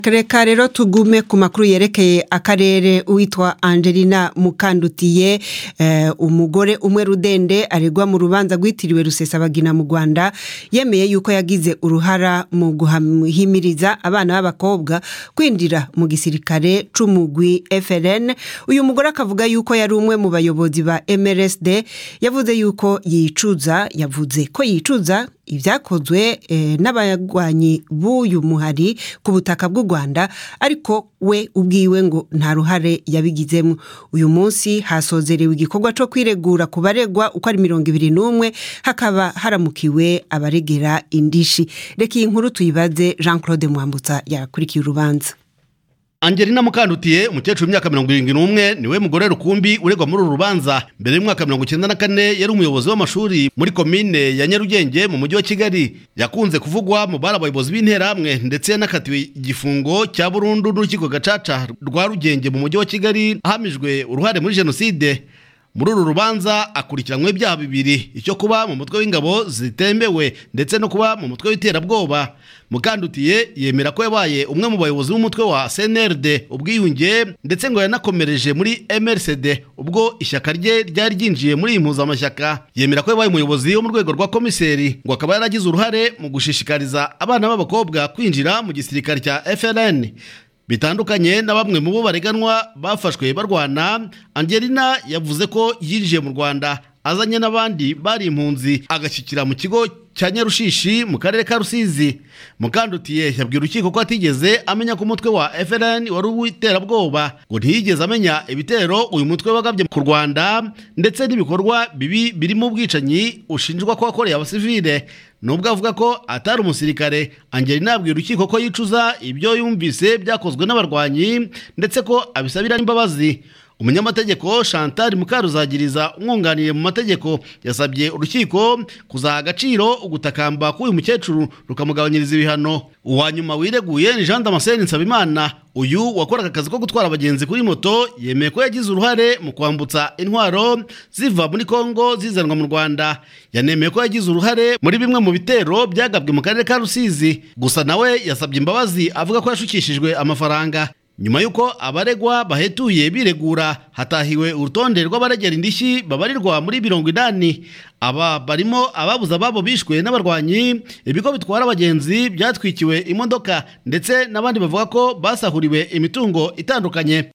reka rero tugume ku makuru yerekeye akarere uwitwa angelina mukandutiye eh, umugore umwe rudende aregwa mu rubanza rwitiriwe rusesabagina mu rwanda yemeye yuko yagize uruhara mu guhimiriza abana b'abakobwa kwinjira mu gisirikare c'umugwi frn uyu mugore akavuga yuko yari umwe mu bayobozi ba mrsd yavuze yuko yicuza yavuze ko yicuza ibyakozwe eh, n'abagwanyi b'uyu muhari ku butaka bw'u rwanda ariko we ubwiwe ngo nta ruhare yabigizemo uyu munsi hasozerewe igikorwa cyo kwiregura ku baregwa uko ari mirongo ibiri n'umwe hakaba haramukiwe abaregera indishi reka iyi nkuru tuyibaze jean claude mwambutsa yakurikiye urubanza Angelina Mukandutiye umukecuru w'imyaka mirongo irindwi n'umwe niwe mugore rukumbi uregwa muri uru rubanza mbere y'umwaka mirongo icyenda na kane yari umuyobozi w'amashuri muri komine ya Nyarugenge mu mujyi wa Kigali yakunze kuvugwa mu bari abayobozi b'interahamwe ndetse yanakatiwe igifungo cya burundu n'urukiko gacaca rwa Rugenge mu mujyi wa Kigali ahamijwe uruhare muri jenoside muri uru rubanza akurikiranywe ibyaha bibiri icyo kuba mu mutwe w'ingabo zitemewe ndetse no kuba mu mutwe w'iterabwoba mukandutiye yemera ko yabaye umwe mu bayobozi b'umutwe wa cnrd ubwiyunge ndetse ngo yanakomereje muri mrcd ubwo ishyaka rye ryari ryinjiye muri iyi mpuzamashyaka yemera ko yabaye umuyobozi wo mu rwego rwa komiseri ngo akaba yaragize uruhare mu gushishikariza abana b'abakobwa kwinjira mu gisirikare cya frn bitandukanye na bamwe mu bo bareganwa bafashwe barwana angelina yavuze ko yinjiye mu rwanda azanye n'abandi bari impunzi agashyikira mu kigo cya nyarushishi mu karere ka rusizi mukandutiye yabwira urukiko ko atigeze amenya ko umutwe wa frn wari uw'iterabwoba ngo ntiyigeze amenya ibitero uyu mutwe wagabye ku rwanda ndetse n'ibikorwa bibi birimo ubwicanyi ushinjwa ko wakoreye abasivile nubwo avuga ko atari umusirikare angelina yabwira urukiko ko yicuza ibyo yumvise byakozwe n'abarwanyi ndetse ko abisabira n'imbabazi umunyamategeko chantal mukaruzagiriza umwunganiye mu mategeko yasabye urukiko kuzaha agaciro ugutakamba k'uyu mukecuru rukamugabanyiriza ibihano uwa nyuma wireguye ni jean damascene nsabimana uyu wakoraga akazi ko gutwara abagenzi kuri moto yemeye ko yagize uruhare mu kwambutsa intwaro ziva muri kongo zizanwa mu rwanda yanemeye ko yagize uruhare muri bimwe mu bitero byagabwe mu karere ka rusizi gusa nawe yasabye imbabazi avuga ko yashukishijwe amafaranga nyuma y'uko abaregwa bahetuye biregura hatahiwe urutonde rw'abaregera indishyi babarirwa muri mirongo inani aba barimo ababuze ababo bishwe n'abarwanyi ibigo bitwara abagenzi byatwikiwe imodoka ndetse n'abandi bavuga ko basahuriwe imitungo itandukanye